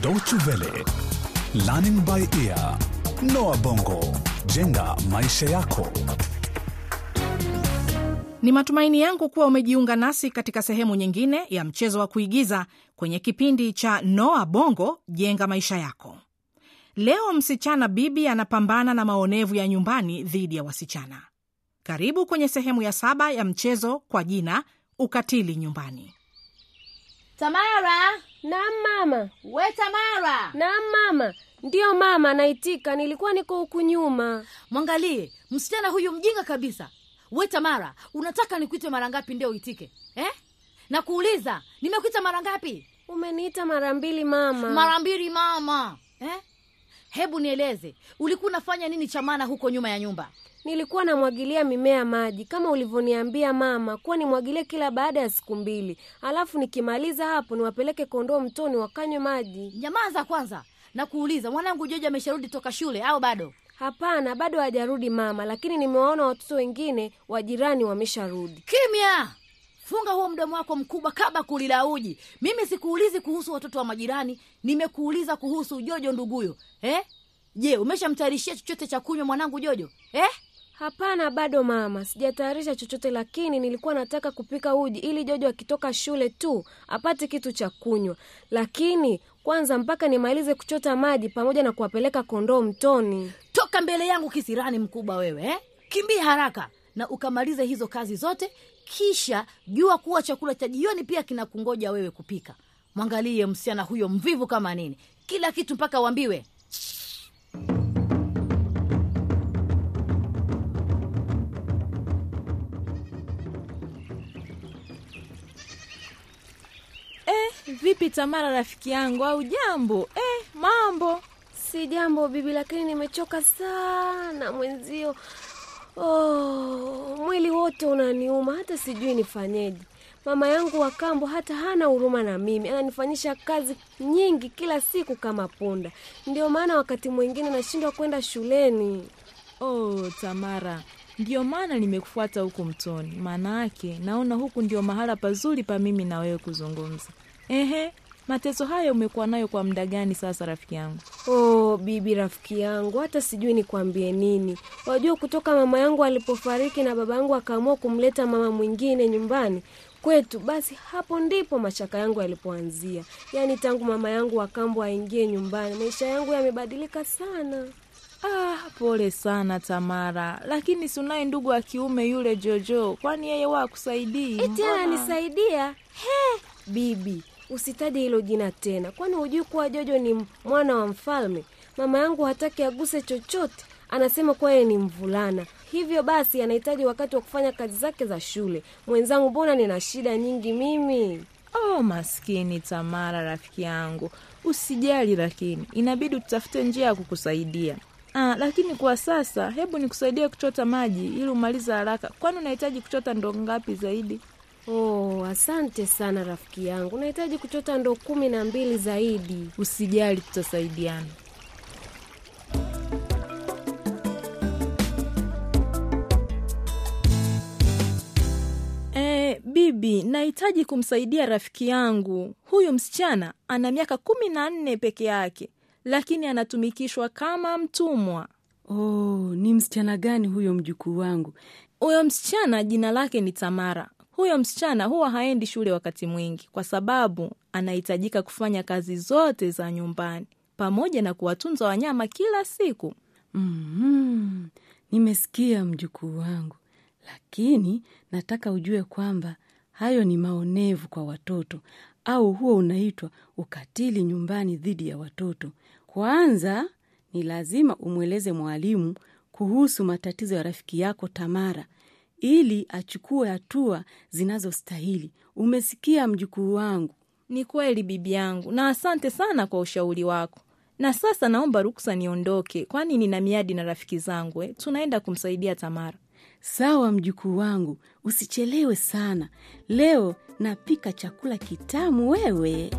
Deutsche Welle, Learning by Ear, Noah Bongo, jenga maisha yako. Ni matumaini yangu kuwa umejiunga nasi katika sehemu nyingine ya mchezo wa kuigiza kwenye kipindi cha Noa Bongo jenga maisha yako. Leo msichana Bibi anapambana na maonevu ya nyumbani dhidi ya wasichana. Karibu kwenye sehemu ya saba ya mchezo kwa jina ukatili nyumbani. Tamara, Naam mama. we Tamara, Naam mama. Ndiyo mama, naitika. Nilikuwa niko huku nyuma. mwangalie msichana huyu mjinga kabisa. We Tamara, unataka nikuite mara ngapi ndio uitike eh? na kuuliza nimekuita mara ngapi? Umeniita mara mbili mama. Mara mbili mama eh? Hebu nieleze ulikuwa unafanya nini cha maana huko nyuma ya nyumba? Nilikuwa namwagilia mimea maji kama ulivyoniambia mama, kuwa nimwagilie kila baada ya siku mbili, alafu nikimaliza hapo niwapeleke kondoo mtoni wakanywe maji. Nyamaza kwanza na kuuliza, mwanangu Jojo amesharudi toka shule au bado? Hapana, bado hajarudi mama, lakini nimewaona watoto wengine wa jirani wamesharudi. Kimya! Funga huo mdomo wako mkubwa kaba kulila uji. Mimi sikuulizi kuhusu watoto wa majirani, nimekuuliza kuhusu Jojo nduguyo eh? Je, umeshamtayarishia chochote cha kunywa mwanangu Jojo eh? Hapana, bado mama, sijatayarisha chochote, lakini nilikuwa nataka kupika uji ili Jojo akitoka shule tu apate kitu cha kunywa, lakini kwanza mpaka nimalize kuchota maji pamoja na kuwapeleka kondoo mtoni. Toka mbele yangu kisirani mkubwa wewe eh? Kimbia haraka na ukamalize hizo kazi zote, kisha jua kuwa chakula cha jioni pia kinakungoja wewe kupika. Mwangalie msichana huyo mvivu kama nini, kila kitu mpaka uambiwe. Eh, vipi Tamara rafiki yangu au jambo? Eh, mambo. Si jambo bibi, lakini nimechoka sana mwenzio. Oh, mwili wote unaniuma, hata sijui nifanyeje. Mama yangu wa kambo hata hana huruma na mimi, ananifanyisha kazi nyingi kila siku kama punda. Ndio maana wakati mwingine nashindwa kwenda shuleni. Oh, Tamara. Ndio maana nimekufuata huku mtoni. Maana yake naona huku ndio mahala pazuri pa mimi na wewe kuzungumza. Ehe, mateso hayo umekuwa nayo kwa muda gani sasa rafiki yangu? Oh, bibi rafiki yangu, hata sijui nikwambie nini. Wajua, kutoka mama yangu alipofariki na baba yangu akaamua kumleta mama mwingine nyumbani kwetu, basi hapo ndipo mashaka yangu yalipoanzia. Yaani tangu mama yangu wa kambo aingie nyumbani, maisha yangu yamebadilika sana. Ah, pole sana Tamara, lakini si unaye ndugu wa kiume yule Jojo, kwani yeye wa akusaidii? Eti Mbona? ananisaidia? He, bibi, usitaje hilo jina tena, kwani hujui kuwa Jojo ni mwana wa mfalme? Mama yangu hataki aguse chochote, anasema kuwa yeye ni mvulana, hivyo basi anahitaji wakati wa kufanya kazi zake za shule. Mwenzangu, mbona nina shida nyingi mimi? Oh, maskini Tamara rafiki yangu, usijali, lakini inabidi tutafute njia ya kukusaidia. Ah, lakini kwa sasa hebu nikusaidie kuchota maji ili umalize haraka, kwani unahitaji kuchota ndoo ngapi zaidi? Oh, asante sana rafiki yangu, nahitaji kuchota ndoo kumi na mbili zaidi. Usijali, tutasaidiana. Eh, bibi, nahitaji kumsaidia rafiki yangu. Huyu msichana ana miaka kumi na nne peke yake, lakini anatumikishwa kama mtumwa. Oh, ni msichana gani huyo mjukuu wangu? Huyo msichana jina lake ni Tamara. Huyo msichana huwa haendi shule wakati mwingi kwa sababu anahitajika kufanya kazi zote za nyumbani pamoja na kuwatunza wanyama kila siku. Mm-hmm. Nimesikia mjukuu wangu, lakini nataka ujue kwamba hayo ni maonevu kwa watoto, au huo unaitwa ukatili nyumbani dhidi ya watoto. Kwanza ni lazima umweleze mwalimu kuhusu matatizo ya rafiki yako Tamara ili achukue hatua zinazostahili. Umesikia mjukuu wangu? Ni kweli bibi yangu, na asante sana kwa ushauri wako. Na sasa naomba ruksa niondoke, kwani nina miadi na rafiki zangu eh. Tunaenda kumsaidia Tamara. Sawa mjukuu wangu, usichelewe sana. Leo napika chakula kitamu wewe.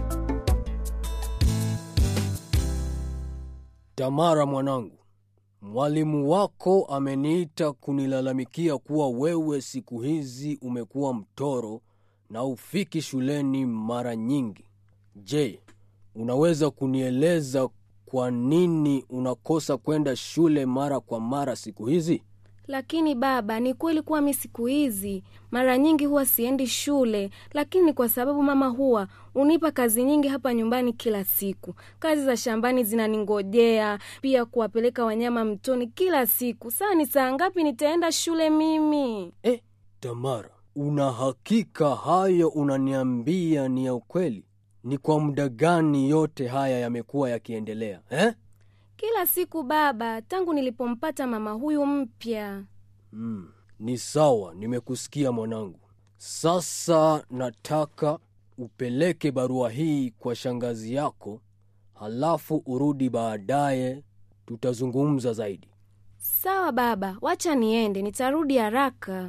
Tamara mwanangu, mwalimu wako ameniita kunilalamikia kuwa wewe siku hizi umekuwa mtoro na ufiki shuleni mara nyingi. Je, unaweza kunieleza kwa nini unakosa kwenda shule mara kwa mara siku hizi? Lakini baba, ni kweli kuwa mi siku hizi mara nyingi huwa siendi shule, lakini ni kwa sababu mama huwa unipa kazi nyingi hapa nyumbani kila siku. Kazi za shambani zinaningojea, pia kuwapeleka wanyama mtoni kila siku. Saa ni saa ngapi nitaenda shule mimi? Eh, Tamara, una hakika hayo unaniambia ni ya ukweli? Ni kwa muda gani yote haya yamekuwa yakiendelea eh? Kila siku baba, tangu nilipompata mama huyu mpya. Mm, ni sawa, nimekusikia mwanangu. Sasa nataka upeleke barua hii kwa shangazi yako, halafu urudi baadaye, tutazungumza zaidi. Sawa baba, wacha niende, nitarudi haraka.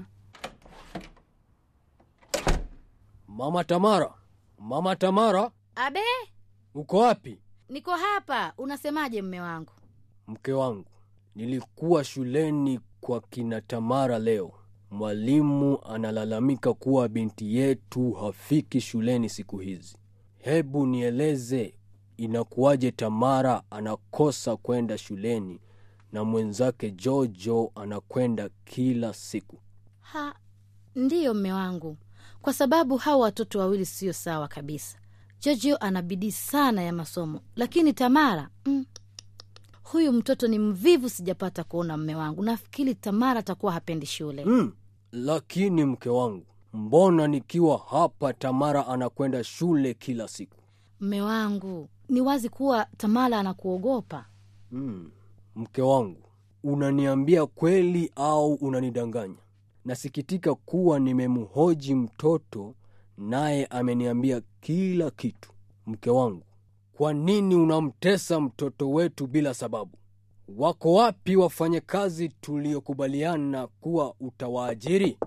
Mama Tamara, mama Tamara, Abe, uko wapi? niko hapa. Unasemaje mme wangu? Mke wangu, nilikuwa shuleni kwa kina Tamara leo. Mwalimu analalamika kuwa binti yetu hafiki shuleni siku hizi. Hebu nieleze, inakuwaje Tamara anakosa kwenda shuleni na mwenzake Jojo anakwenda kila siku? Ha, ndiyo mme wangu, kwa sababu hawa watoto wawili sio sawa kabisa. Jojo ana bidii sana ya masomo, lakini Tamara mm, huyu mtoto ni mvivu. Sijapata kuona mme wangu. Nafikiri Tamara atakuwa hapendi shule. Mm, lakini mke wangu, mbona nikiwa hapa Tamara anakwenda shule kila siku? Mme wangu, ni wazi kuwa Tamara anakuogopa. Mm, mke wangu, unaniambia kweli au unanidanganya? Nasikitika kuwa nimemhoji mtoto naye ameniambia kila kitu. Mke wangu, kwa nini unamtesa mtoto wetu bila sababu? Wako wapi wafanyakazi tuliokubaliana kuwa utawaajiri?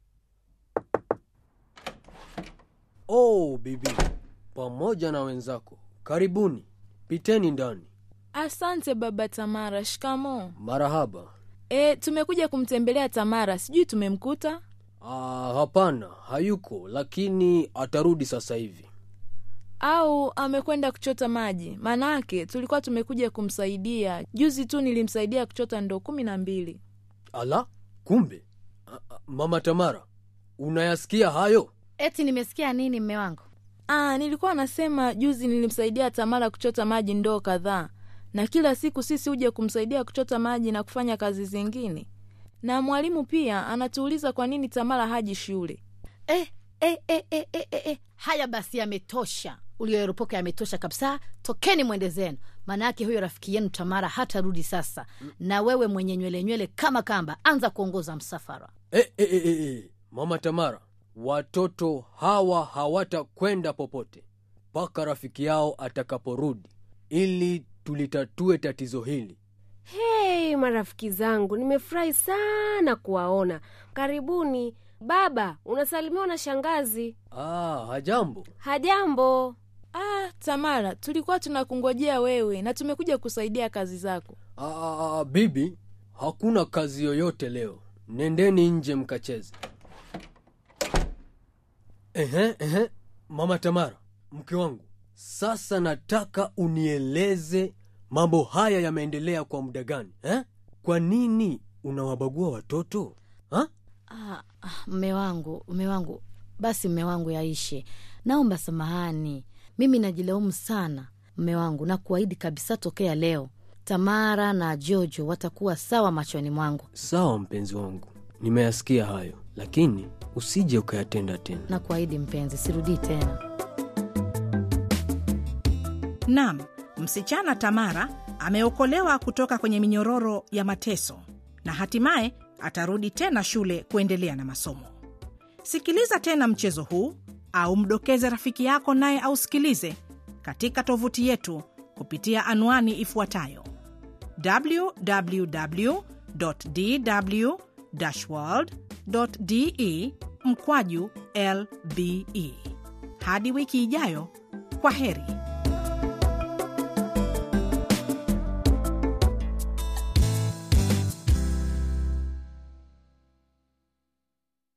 Oh, bibi pamoja na wenzako, karibuni, piteni ndani. Asante baba Tamara. Shikamo. Marahaba. E, tumekuja kumtembelea Tamara, sijui tumemkuta. Ah, hapana, hayuko, lakini atarudi sasa hivi. au amekwenda kuchota maji. Maanake tulikuwa tumekuja kumsaidia. Juzi tu nilimsaidia kuchota ndoo kumi na mbili. Ala, kumbe A- a- mama Tamara, unayasikia hayo? Eti nimesikia nini mme wangu? Ah, nilikuwa nasema juzi nilimsaidia Tamara kuchota maji ndoo kadhaa, na kila siku sisi huja kumsaidia kuchota maji na kufanya kazi zingine, na mwalimu pia anatuuliza kwa nini Tamara haji shule. Eh, eh, eh, eh, eh, eh, eh. Haya basi, yametosha. Ulioeropoka yametosha kabisa. Tokeni mwende zenu, maana yake huyo rafiki yenu Tamara hatarudi sasa. Na wewe mwenye nywele nywele kama kamba, anza kuongoza msafara. E, e, e, e, e. Mama Tamara, watoto hawa hawatakwenda popote mpaka rafiki yao atakaporudi, ili tulitatue tatizo hili. Hei marafiki zangu, nimefurahi sana kuwaona. Karibuni. Baba, unasalimiwa na shangazi. Ah, hajambo. Hajambo. Ah, Tamara, tulikuwa tunakungojea wewe na tumekuja kusaidia kazi zako. Ah, ah, bibi, hakuna kazi yoyote leo. Nendeni nje mkacheze. Ehe, ehe. Mama Tamara, mke wangu, sasa nataka unieleze mambo haya yameendelea kwa muda gani eh? Kwa nini unawabagua watoto ha? Ah, ah, mme wangu, mme wangu, basi mme wangu yaishe. Naomba samahani, mimi najilaumu sana mme wangu, na kuahidi kabisa, tokea leo Tamara na Jojo watakuwa sawa machoni mwangu, Sawa mpenzi wangu, nimeyasikia hayo, lakini usije ukayatenda tena. na kuahidi mpenzi, sirudii tena. Nam, msichana Tamara ameokolewa kutoka kwenye minyororo ya mateso na hatimaye atarudi tena shule kuendelea na masomo. Sikiliza tena mchezo huu au mdokeze rafiki yako naye ausikilize katika tovuti yetu kupitia anwani ifuatayo www.dw-world.de mkwaju lbe. Hadi wiki ijayo, kwa heri.